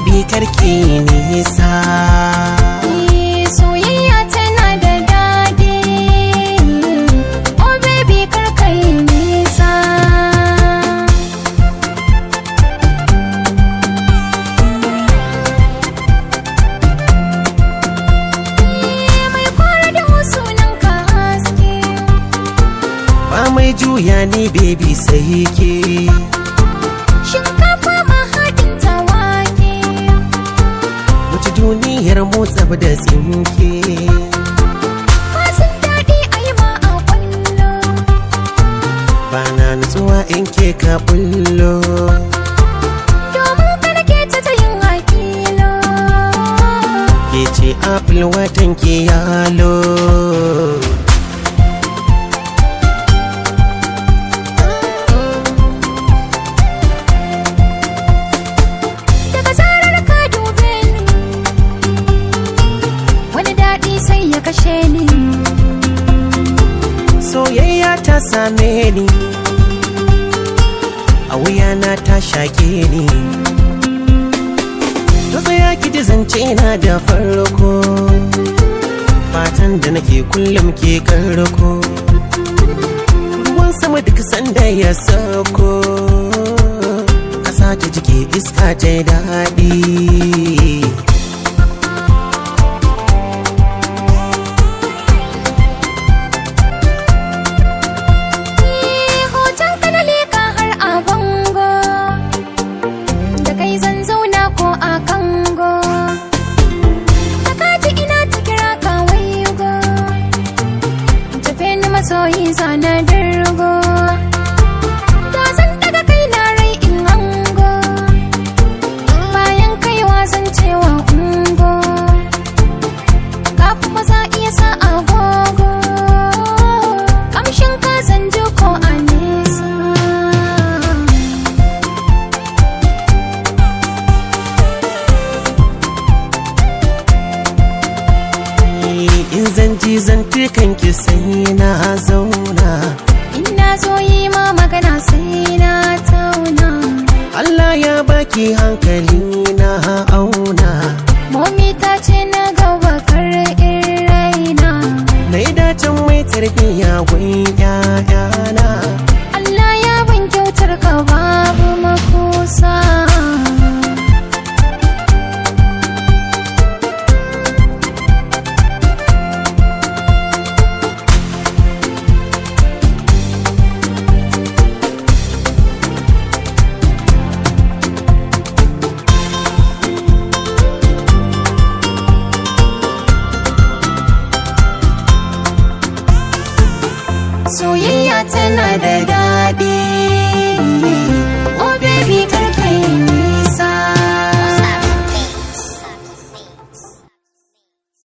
baby karki nisa Eh, soyayya tana da daɗi oh baby kar kai nisa Eh, mai kwara da sunan ka haske ba mai juya ni baby sai ke shinkafa mahaɗin tawake wuce duniyar motsa da tsinke Fasin daɗi a yi ma a kwallo ba na nutsuwa in ke ka bullo Domin karke ta ta yin hakilo ke ce apple watan ke yalo Daga zarar ka dube ni Wani daɗi sai ya kashe ni soyayya ta same ni a wuyana ta shaƙe ni ta tsaya ki ji zance na da farko fatan da nake kullum ke karko ruwan sama duk sanda ya sauko ƙasa ta jike iska ta yi daɗi Eh, Hoton ka na leƙa har a bango Da kai zan zauna ko a kango Da kaji ina ta kira ka waigo Tafe ni masoyi zana dirgo Da zan daga kai na rai in hango Bayan kaiwa zan cewa ungo Kafin maza iya sa agogo Kamshin ka zan ji ko a nesa in zan ji zan ki sai na zauna Ina zo yi ma magana sai na tauna Allah ya baki hankali na auna Momi ta ce na gaba kar in raina na yi dacin mai tarbiyya gun ƴaƴana Allah ya ban kyautar ka babu makusa Soyayya tana da